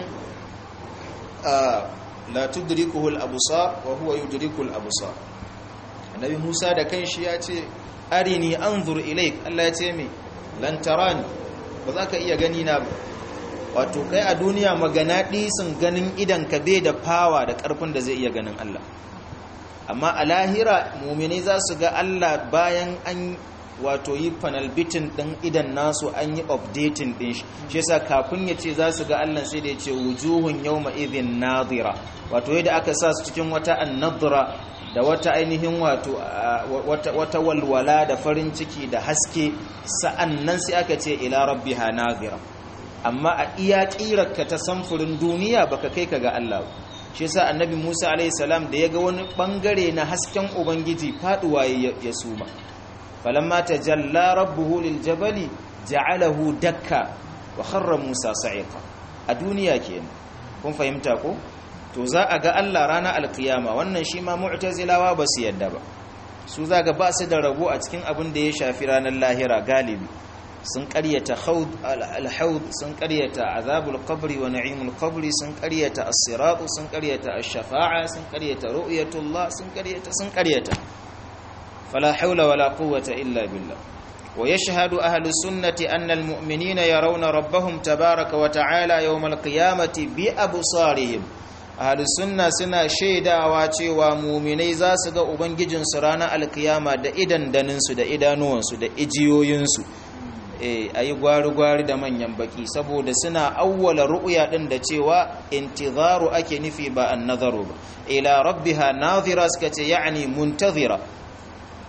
la tudrikuhu al-absar wa huwa yudriku al-absar annabi Musa da kanshi ya ce arini anzur ilayk Allah ya ce me lan tarani ba za ka iya gani na ba wato kai a duniya magana disin ganin idan ka bai da fawa da karfin da zai iya ganin Allah amma a lahira muminai za su ga Allah bayan an wato yi panel bitin ɗin idan nasu an yi updating ɗin shi shi yasa kafin ya ce za su ga Allah sai da ya ce wujuhun yawma idhin nadira wato yadda aka sa su cikin wata annadra da wata ainihin wato wata walwala da farin ciki da haske sa'annan sai aka ce ila rabbiha nadira amma a iya kirarka ta samfurin duniya baka kai ka ga Allah ba shi yasa annabi Musa alayhi salam da yaga wani bangare na hasken ubangiji faduwa ya suma falamma tajalla rabbuhu liljabali ja'alahu dakka wa kharra Musa sa'iqa a duniya kenan kun fahimta ko to za a ga Allah rana alkiyama wannan shi ma mu'tazilawa ba su yadda ba su zaga ba su da rabo a cikin abin da ya shafi ranar lahira galibi sun karyata alhaud sun karyata azabul qabri wa na'imul qabri sun karyata as-sirat sun karyata ash-shafa'a sun karyata ru'yatullah sun karyata sun karyata fala hawla wala quwwata illa billah wa yashhadu ahlu sunnati anna al-mu'minina yarawna rabbahum tabaaraka wa ta'ala yawm al-qiyamati bi absarihim ahlu sunna suna shaidawa cewa mu'minai za su ga ubangijinsu ranar alkiyama da idan daninsu da idanuwansu da ijiyoyinsu a yi gwari-gwari da manyan baki saboda suna awwala ru'ya din da cewa intizaru ake nufi ba an nazaru ba ila rabbiha nazira suka ce ya'ani muntazira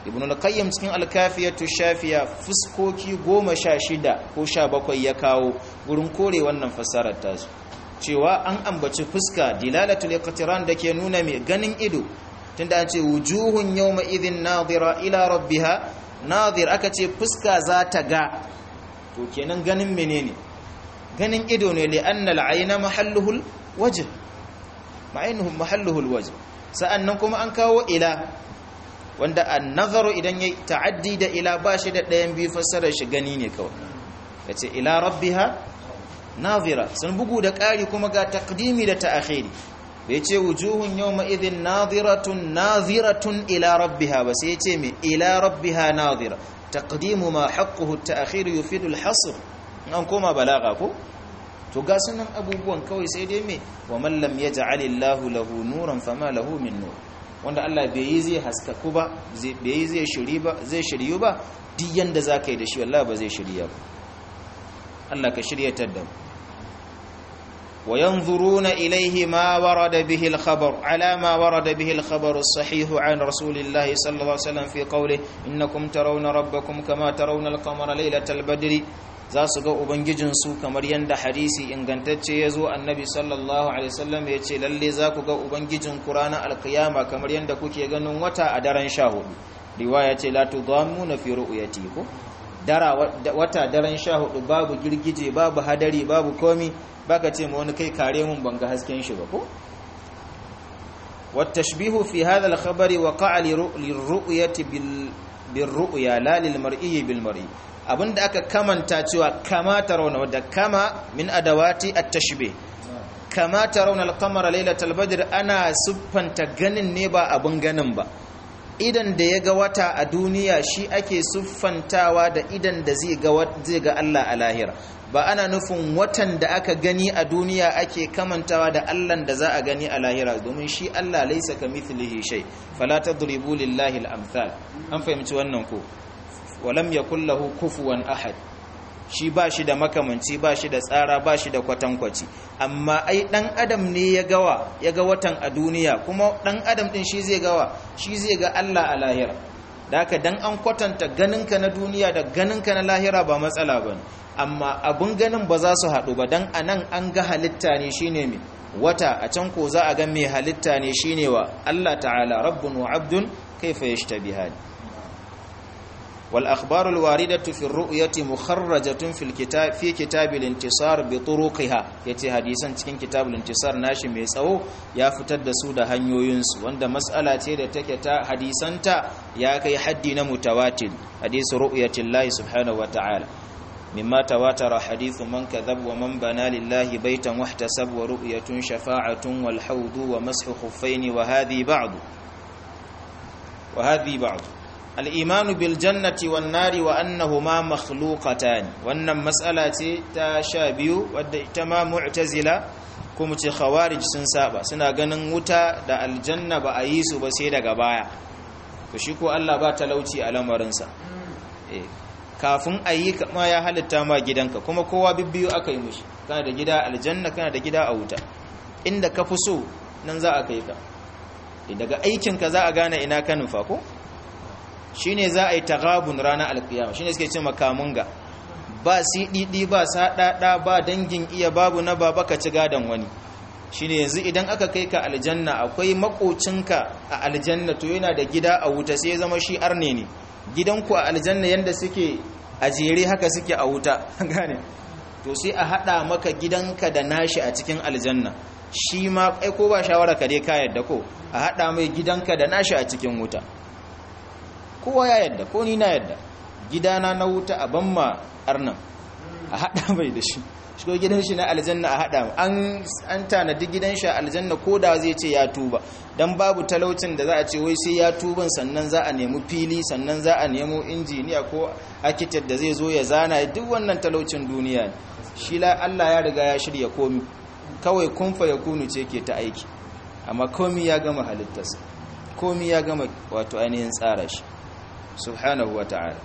ibn al-qayyim cikin al-kafiyatu shafiya fuskoki goma sha shida ko sha bakwai ya kawo gurin kore wannan fassarar tasu cewa an ambaci fuska dilalatul iqtiran dake nuna mai ganin ido tunda an ce wujuhun yawma idhin nadira ila rabbiha nadir aka ce fuska za ta ga to kenan ganin menene ganin ido ne li anna al-ayna mahalluhul wajh ma'ainuhum mahalluhul wajh sa'annan kuma an kawo ila wanda an-nazaru idan yayi ta'addi da ila bashi da ɗayan biyu fassarar shi gani ne kawai yace ila rabbiha nazira sun bugu da ƙari kuma ga takdimi da ta'akhiri bai ce wujuhun yawma idhin naziratun naziratun ila rabbiha ba sai ce me ila rabbiha nazira taqdimu ma haqquhu at-ta'khir yufidu al-hasr an koma balaga ko to ga sunan abubuwan kawai sai dai me wa man lam yaj'alillahu lahu nuran fama lahu min nur wanda Allah bai yi zai haskaku ba bai yi zai shiri ba zai shiryu ba duk yanda zaka yi da shi wallahi ba zai shirya ba Allah ka shiryatar da mu وينظرون إليه ما ورد به الخبر على ما ورد به الخبر الصحيح عن رسول الله صلى الله عليه وسلم في قوله إنكم ترون ربكم كما ترون القمر ليلة البدر za su ga ubangijinsu kamar yadda hadisi ingantacce ya zo annabi sallallahu alaihi wasallam ya ce lalle za ku ga ubangijinku ranar alkiyama kamar yadda kuke ganin wata a daren sha hudu riwaya ce la tudamuna fi ru'yati ko dara wata daren sha hudu babu girgije babu hadari babu komi baka ce ma wani kai kare mun banga hasken shi ba ko والتشبيه في هذا الخبر وقع للرؤية بالرؤيا لا للمرئي بالمرئي abinda aka kamanta cewa kama tarawna wadda kama min adawati at-tashbih kama tarawna al-qamara laylatal badr ana siffanta ganin ne ba abin ganin ba idan da ya ga wata a duniya shi ake siffantawa da idan da zai ga zai ga Allah a lahira ba ana nufin watan da aka gani a duniya ake kamantawa da Allah da za a gani a lahira domin shi Allah laisa kamithlihi shay fala tadribu lillahi al-amthal an fahimci wannan ko walam yakul lahu kufuwan ahad shi ba shi da makamanci ba shi da tsara ba shi da kwatankwaci amma ai dan adam ne ya gawa ya ga watan a duniya kuma dan adam din shi zai gawa shi zai ga Allah a lahira da haka dan an kwatanta ganinka na duniya da ganinka na lahira ba matsala bane amma abun ganin ba za su haɗu ba dan anan an ga halitta ne shine me wata a can ko za a ga me halitta ne shine wa Allah ta'ala rabbun wa abdun kaifa yashtabihani والأخبار الواردة في الرؤية مخرجة في الكتاب في كتاب الانتصار بطرقها يتي حديثا cikin kitab الانتصار nashi mai tsawo ya fitar da su da hanyoyinsu wanda mas'ala ce da take ta hadisanta ya kai haddi na mutawatir hadisu ru'yatillahi subhanahu wata'ala مما تواتر حديث من كذب ومن بنى لله بيتا واحتسب ورؤية شفاعة والحوض ومسح خفين وهذه بعض وهذه بعض الإيمان بالجنة والنار وأنهما مخلوقتان وأن مسألة تشابه ودئتما معتزلة kuma ce khawarij sun saba suna ganin wuta da aljanna ba a yi su ba sai daga baya to shi ko Allah ba talauci a lamarinsa kafin a yi kama ya halitta ma gidanka kuma kowa bibbiyu aka yi mushi kana da gida aljanna kana da gida a wuta inda ka fi so nan za a kai ka daga aikinka za a gane ina ka nufa ko shine za a yi tagabun ranar alkiyama shine suke ce makamunga ba siɗiɗi ba saɗaɗa ba dangin iya babu na baba ka ci gadon wani shine yanzu idan aka kai ka aljanna akwai makocinka a aljanna to yana da gida a wuta sai ya zama shi arne ne gidanku a aljanna yanda suke a jere haka suke a wuta gane to sai a haɗa maka gidanka da nashi a cikin aljanna shi ma kai ko ba shawara ka dai ka yadda ko a haɗa mai gidanka da nashi a cikin wuta kowa ya yadda ko ni na yadda gidana na wuta a ban ma arnan a haɗa mai da shi shi ko gidan shi na aljanna a haɗa an an tanadi gidan shi aljanna ko da zai ce ya tuba dan babu talaucin da za a ce wai sai ya tuban sannan za a nemi fili sannan za a nemo injiniya ko architect da zai zo ya zana duk wannan talaucin duniya ne shi la Allah ya riga ya shirya komi kawai kun fa yakunu ce ke ta aiki amma komi ya gama halittarsa komi ya gama wato ainihin tsara shi subhanahu wa ta'ala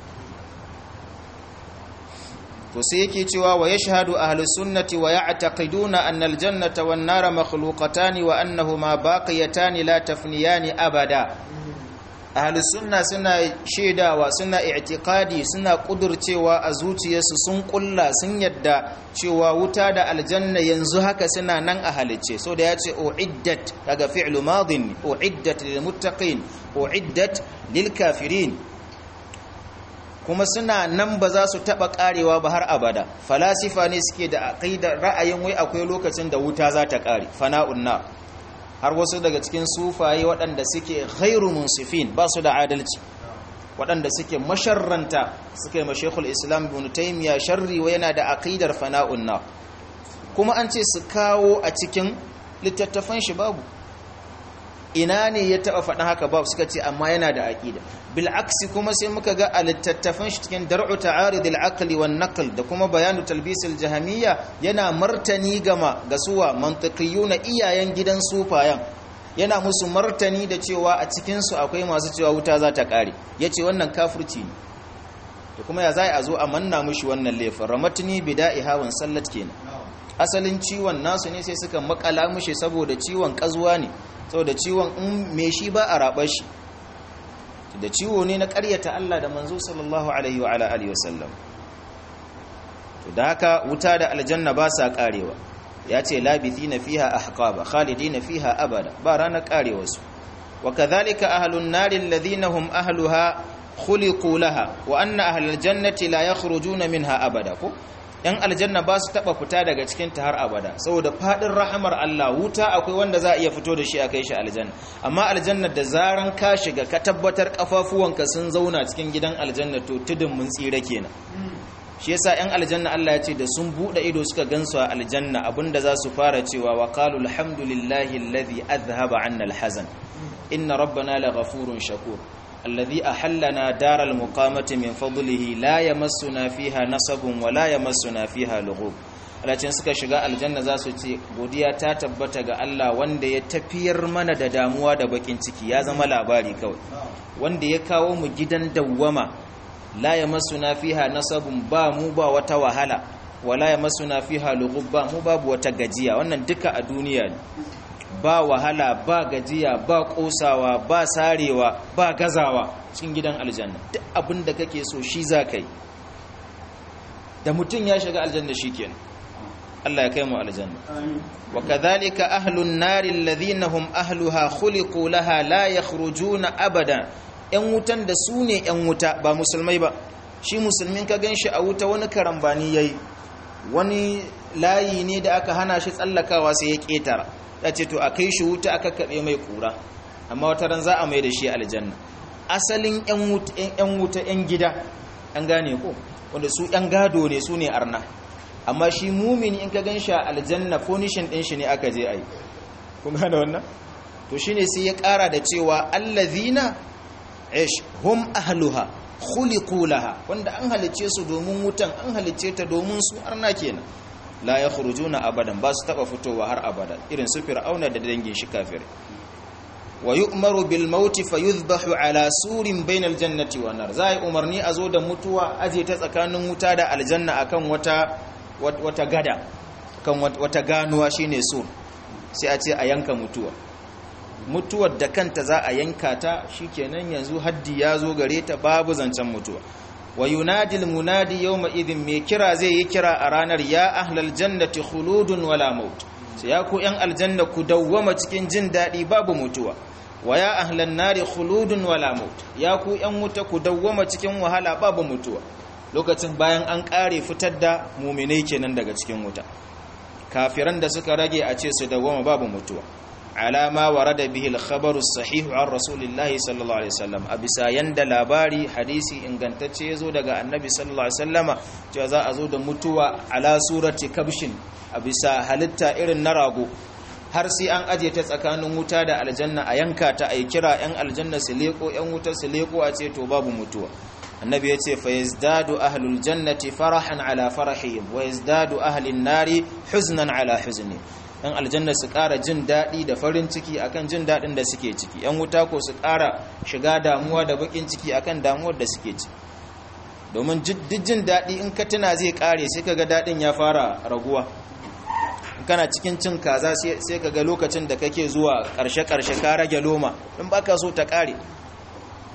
to sai yake cewa wa yashhadu ahlus sunnati wa ya'taqiduna anna aljannata wan nara makhluqatan wa annahuma baqiyatan la tafniyani abada ahlus sunna suna shaidawa suna i'tiqadi suna kudurcewa a zuciyarsu sun kulla sun yadda cewa wuta da aljanna yanzu haka suna nan a halicce so da yace uiddat daga fi'lu madin uiddat lil muttaqin uiddat lil kafirin kuma suna nan ba za su taba karewa ba har abada falasifa ne suke da aqidar ra'ayin wai akwai lokacin da wuta za ta kare fana'un nar har wasu daga cikin sufaye waɗanda suke ghairu munsifin ba su da adalci waɗanda suke masharranta suka yi mashekul islam ibn taymiya sharri wa yana da aqidar fana'un nar kuma an ce su kawo a cikin littattafan shi babu ina ne ya taba faɗin haka babu suka ce amma yana da aqida bil aksi kuma sai muka ga a littattafan shi cikin dar'u ta'arid al aqli wan naql da kuma bayanu talbis al jahamiyya yana martani gama ga suwa mantiqiyuna iyayen gidan sufayan yana musu martani da cewa a cikin su akwai masu cewa wuta za ta kare yace wannan kafirci ne to kuma ya zai a zo a manna mushi wannan laifin ramatni bida'i hawan sallat kenan asalin ciwon nasu ne sai suka makala mushi saboda ciwon kazuwa ne saboda ciwon in me shi ba a raɓar shi da ciwo ne na ƙaryata Allah da manzo sallallahu alaihi wa alihi wasallam to da haka wuta da aljanna ba sa karewa ya ce labithina fiha ahqaba khalidina fiha abada ba ranar karewa su wa kadhalika ahlun nar alladhina hum ahluha khuliqu laha wa anna ahlal jannati la yakhrujuna minha abada ko yan aljanna ba su taba fita daga cikin ta har abada saboda fadin rahamar Allah wuta akwai wanda za a iya fito da shi a kai shi aljanna amma aljanna da zaran ka shiga ka tabbatar kafafuwanka sun zauna cikin gidan aljanna to tudun mun tsira kenan shi yasa yan aljanna Allah ya ce da sun bude ido suka gansu a aljanna abinda za su fara cewa wa qalu alhamdulillahi alladhi adhhaba 'anna alhazan inna rabbana laghafurun shakur الذي أحلنا دار المقامة من فضله لا يمسنا فيها نصب ولا يمسنا فيها لغوب alacin suka shiga aljanna za su ce godiya ta tabbata ga Allah wanda ya tafiyar mana da damuwa da bakin ciki ya zama labari kawai wanda ya kawo mu gidan dawwama la yamassuna fiha nasabun ba mu ba wata wahala wala yamassuna fiha lughub ba mu babu wata gajiya wannan duka a duniya ne ba wahala ba gajiya ba kosawa ba sarewa ba gazawa cikin gidan aljanna duk abin da kake so shi za ka yi da mutum ya shiga aljanna shi kenan Allah ya kai mu aljanna wa kadhalika ahlun nari alladhina hum ahluha khuliqu laha la yakhrujuna abada yan wutan da su ne yan wuta ba musulmai ba shi musulmin ka ganshi a wuta wani karambani yayi wani layi ne da aka hana shi tsallakawa sai ya ketara ya ce to a kai shi wuta aka kaɓe mai ƙura amma wata ran za a mai da shi aljanna asalin 'yan wuta 'yan gida an gane ko wanda su 'yan gado ne su ne arna amma shi mumini in ka gan shi a aljanna fonishin ɗin shi ne aka je a yi kun gane wannan to shi ne sai ya ƙara da cewa allazina ish hum ahluha khuliqu laha wanda an halicce su domin wutan an halicce ta domin su arna kenan la ya khurujuna abadan ba su taba fitowa har abada irin su fir'auna da dangin shi kafir wa yu'maru bil maut fa yuzbahu ala surin bainal jannati wan nar zai umarni a zo da mutuwa aje ta tsakanin wuta da aljanna akan wata wata gada kan wata ganuwa shine sur sai a ce a yanka mutuwa mutuwar da kanta za a yanka ta shikenan yanzu haddi ya zo gare ta babu zancen mutuwa wa yunadi almunadi yawma idhin me kira zai yi kira a ranar ya ahlal jannati khuludun wala maut sai ya ku yan aljanna ku dawwama cikin jin dadi babu mutuwa wa ya ahlan nari khuludun wala maut ya ku yan wuta ku dawwama cikin wahala babu mutuwa lokacin bayan an kare fitar da mu'minai kenan daga cikin wuta kafiran da suka rage a ce su dawwama babu mutuwa على ما ورد به الخبر الصحيح عن رسول الله صلى الله عليه وسلم abisa yanda labari hadisi ingantacce yazo daga annabi sallallahu alaihi wasallama cewa za a zo da mutuwa ala surati kabshin abisa halitta irin na rago har sai an aje ta tsakanin wuta da aljanna a yanka ta ai kira yan aljanna su leko yan wuta su leko a ce to babu mutuwa annabi ya ce fa yazdadu ahlul jannati farahan ala farahihim wa yazdadu ahlin nari huznan ala huzni yan aljanna su ƙara jin daɗi da farin ciki akan jin daɗin da suke ciki yan wuta ko su ƙara shiga damuwa da bakin ciki akan damuwar da suke ciki domin duk jin daɗi in ka tuna zai ƙare sai ka ga daɗin ya fara raguwa in kana cikin cin kaza sai ka ga lokacin da kake zuwa ƙarshe-ƙarshe ka rage loma in baka so ta ƙare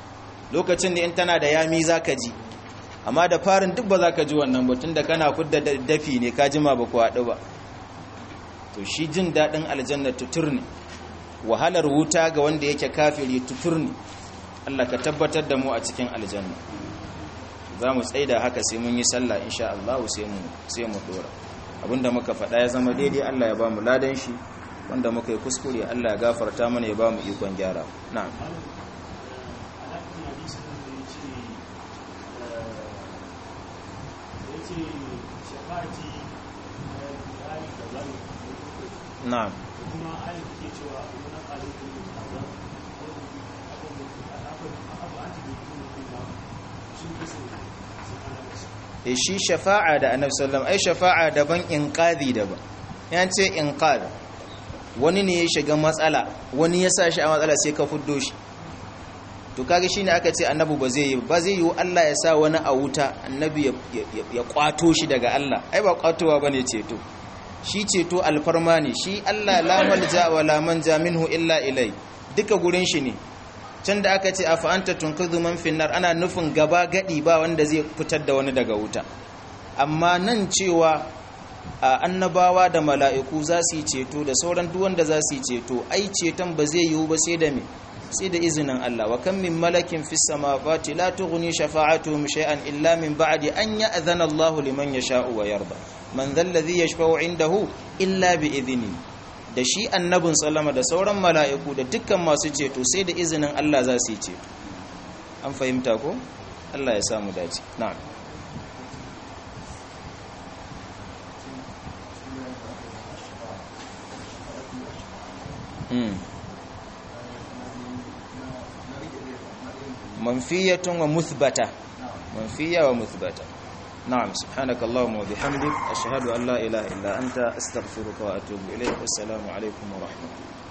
lokacin da in tana da yami zaka ji amma da farin duk ba zaka ji wannan batun da kana fudda dafi ne ka jima ba ku haɗu ba to shi jin daɗin aljanna tutur ne wahalar wuta ga wanda yake kafiri tutur ne Allah ka tabbatar da mu a cikin aljanna za mu tsaida haka sai mun yi sallah insha Allah sai mu sai mu dora abinda muka faɗa ya zama daidai Allah ya ba mu ladan shi wanda muka yi kuskure Allah ya gafarta mana ya ba mu ikon gyara na'am na'am e shi shafa'a da annabi sallam ai shafa'a daban inqadhi daban yan ce inqad wani ne ya shiga matsala wani ya sa shi a matsala sai ka fuddo shi to kage shine aka ce annabi ba zai yi ba zai yi Allah ya sa wani a wuta annabi ya kwato shi daga Allah ai ba kwatowa bane ceto shi ceto alfarma ne shi Allah la malja wa la manja minhu illa ilai duka gurin shi ne can da aka ce a fa'anta tunkuzu man finnar ana nufin gaba gadi ba wanda zai fitar da wani daga wuta amma nan cewa a annabawa da mala'iku za su yi ceto da sauran duk wanda za su yi ceto ai ceton ba zai yiwu ba sai da me sai da izinin Allah wa kan min malakin fis samawati la tughni shafa'atuhum shay'an illa min ba'di an ya'zana Allahu liman yasha'u wa yarda man dhal ladhi yashfa'u 'indahu illa bi idhnihi da shi annabin sallama da sauran mala'iku da dukkan masu ceto sai da izinin Allah za su yi ceto an fahimta ko Allah ya samu dace na'am manfiyatun wa muthbata manfiya wa muthbata نعم سبحانك اللهم وبحمدك أشهد أن لا إله إلا أنت أستغفرك وأتوب إليك والسلام عليكم ورحمة الله